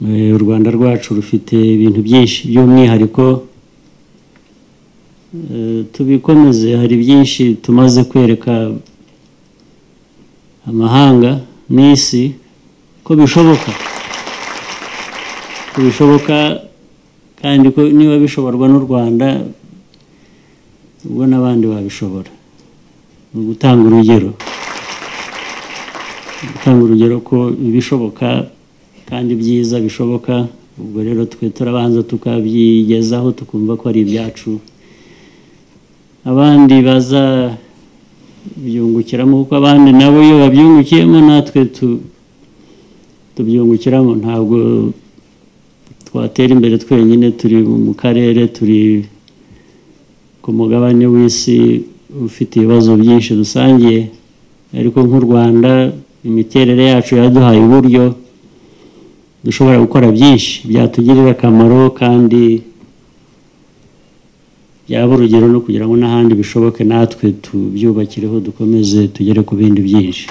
Eh, u rwanda rwacu rufite ibintu byinshi by'umwihariko eh, tubikomeze hari byinshi tumaze kwereka amahanga n'isi ko bishoboka ko bishoboka kandi ko niba bishoborwa n'u rwanda ubwo n'abandi babishobora ni ugutanga urugero gutanga urugero ko ibishoboka kandi byiza bishoboka ubwo rero twe turabanza tukabyigezaho tukumva ko ari ibyacu abandi bazabyungukiramo kuko abandi nabo iyo babyungukiyemo natwe tu- tubyungukiramo ntabwo twatera imbere twenyine turi mu karere turi ku mugabane w'isi ufite ibibazo byinshi dusangiye ariko nk'u rwanda imiterere yacu yaduhaye uburyo dushobora gukora byinshi byatugirira akamaro kandi byaba urugero no kugira ngo n'ahandi bishoboke natwe tubyubakireho dukomeze tugere ku bindi byinshi